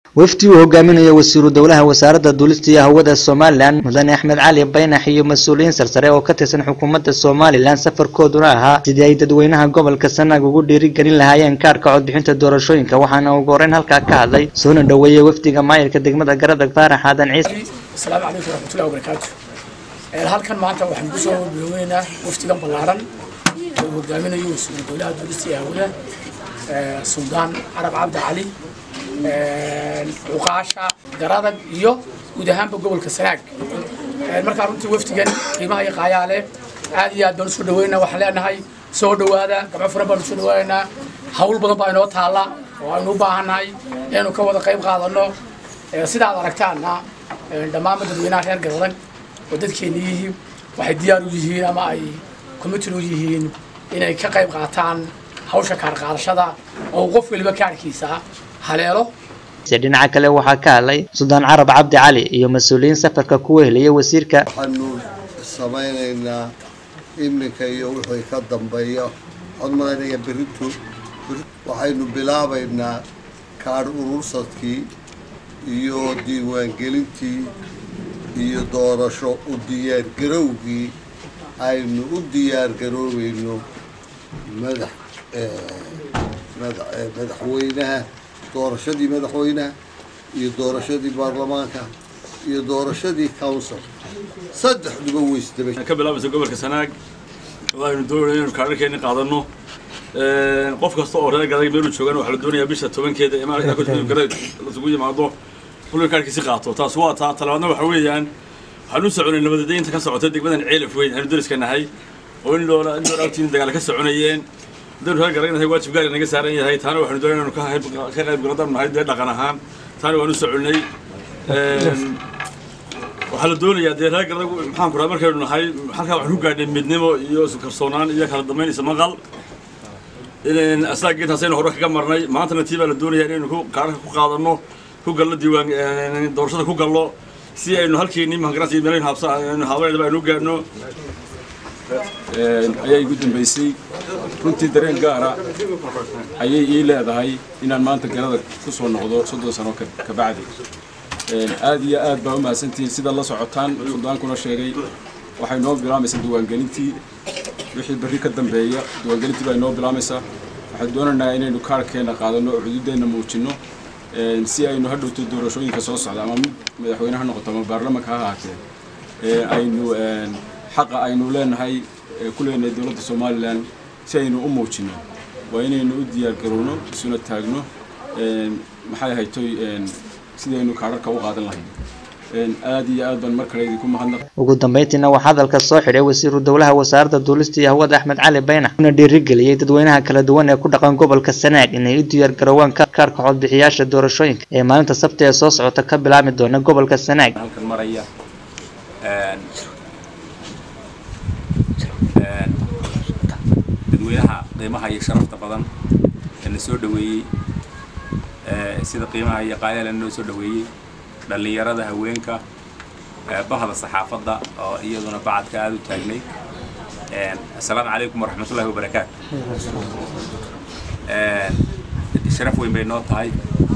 wafdi uu hogaaminayo wasiiru dowlaha wasaaradda duulista iyo hawada somalilan mudane axmed cali baynax iyo mas-uuliyiin sarsare oo ka tirsan xukuumadda somalilan safarkooduna ahaa sidii ay dadweynaha gobolka sanaag ugu dhiirigelin lahaayeen kaarhka codbixinta doorashooyinka waxaana ugu horeyn halkaa ka hadlay soona dhoweeyey wafdiga maayirka degmada garadag faarax aadan ciise asalaamu calaykum waraxmatullahi wabarakaatu halkan maanta waxaan kusoo biloweynaynaa wafdigan ballaaran oo hogaaminayo wasiiru dowlaha duulista iyo hawada suldaan carab cabdi cali cuqaasha garadag iyo guud ahaanba gobolka sanaag markaa runtii wafdigan qiimaha iyo qaayaale aad iyo aad baan usoo dhaweynaa waxaan leenahay soo dhowaada gabco furan baan usoo dhaweynaynaa hawl badan baa inoo taalla oo aynu u baahannahay inaynu ka wada qayb qaadanno sidaad aragtaanna dhammaanba dadweynaha reer garadag oo dadkeena yihiin waxay diyaar u yihiin ama ay committed u yihiin inay ka qayb qaataan hawsha kaar qaadashada oo qof weliba kaarkiisa haleelo dhinaca kale waxaa ka hadlay suldaan carab cabdi cali iyo mas-uuliyiin safarka ku wehelaya wasiirka waxaanu samaynaynaa iminka iyo wixii ka dambeeya waxaan malaynaya beritu waxaynu bilaabaynaa kaadh urursadkii iyo diiwaangelintii iyo doorasho u diyaargarowgii aynu u diyaargaroobayno madax madaxweynaha doorashadii madaxweynaha iyo doorashadii baarlamaanka iyo doorashadii council saddexduba weysdabay ka bilaabaysa gobolka sanaag waxaynu doonayna inaynu kaadharkeeni qaadanno qof kasta oo reer gadag meelu joogaan waxaa la doonayaa bisha tobankeeda garad lasugu yimaado kulka kaarkiisi qaato taas waa taa talabaadna waxa weeyaan waxaan u soconay nabadadeynta ka socota degmadan ceelaf weyn aynu dariska nahay oo in loola in loola agtiin dagaal ka soconayeen haddaynu reer garagnahay waajib gaari naga saaran yahay taana waxaynu doonay inaynu ka qayb galadaan nahay dee dhaqan ahaan taana waan u soconay waxaa la doonayaa dee reer garadag maxaan ku raha markaynu nahay halkaa waxaan ku gaadhnay midnimo iyo isu kalsoonaan iyo kala dambaynaysa maqal asaga intaasaynu hore kaga marnay maantana tii baa la doonayaa inaynu ku kaararka ku qaadanno ku gallo diiwaan doorashada ku gallo si aynu halkeenii mahangaras iyo meelaynu habsa aynu haabanayna aynu gaadhno ayaa igu dambaysay runtii dareen gaara ayay ii leedahay inaan maanta garada ku soo noqdo soddon sano ka bacdi aad iyo aad baa u mahadsantihiin sida la socotaan suldaankuna sheegay waxay noo bilaamaysaa diiwaangelintii wixii berri ka dambeeya diiwaangelintii baa inoo bilaamaysaa waxaan doonaynaa inaynu kaarhkeenna qaadanno oo xuduuddeenna muujinno si aynu hadhowto doorashooyinka soo socda ama mid madaxweyne ha noqoto ama baarlamanka ha ahaatee aynu xaqa aynu leenahay ku leenahay dowladda somalilan si aynu u muujinno waa inaynu u diyaargarowno isuna taagno maxay haytoy sidaynu kaararka u qaadan lahayn aad iyo aad baan mar kale idinku mahadnaq ugu dambeyntiina waxaa hadalka soo xidhay wasiiru dowlaha wasaaradda duulista iyo hawada axmed cali baynax una dhiirigeliyey dadweynaha kala duwan ee ku dhaqan gobolka sanaag inay u diyaar garoowaan kaarka codbixiyaasha doorashooyinka ee maalinta sabti ee soo socota ka bilaabmi doona gobolka sanaag halkan maraya dadweynaha qiimaha iyo sharafta badan ee na soo dhaweeyey sida qiimaha iyo qaayala noo soo dhaweeyey dhallinyarada haweenka bahda saxaafadda oo iyaduna bacadka aada u taagnay assalaamu calaykum waraxmatullahi wabarakaatu sharaf weyn bay noo tahay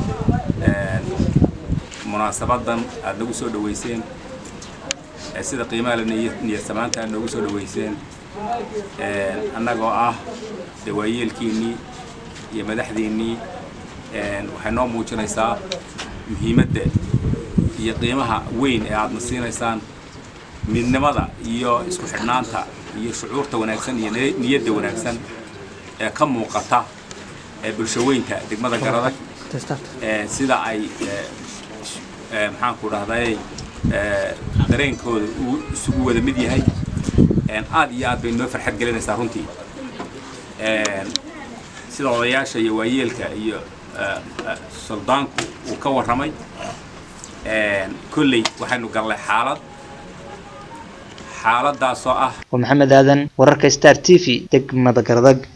munaasabadan aada nagu soo dhaweyseen sida qiimaha la niyad samaanta aad noogu soo dhaweyseen annagoo ah dawaayeelkiinnii iyo madaxdiinnii waxay noo muujinaysaa muhiimadda iyo qiimaha weyn ee aadna siinaysaan midnimada iyo isku xidhnaanta iyo shucuurta wanaagsan iyo niyadda wanaagsan ee ka muuqata ee bulshaweynta degmada garadag sida ay maxaanku dhahday dareenkooda uu isugu wada mid yahay aad iyo aad bay noo farxad gelinaysaa runtii sida odayaasha iyo waayeelka iyo suldaanku uu ka warramay kolley waxaynu gallay xaalad xaaladaasoo ah waa maxamed aadan wararka star t v degmada garadag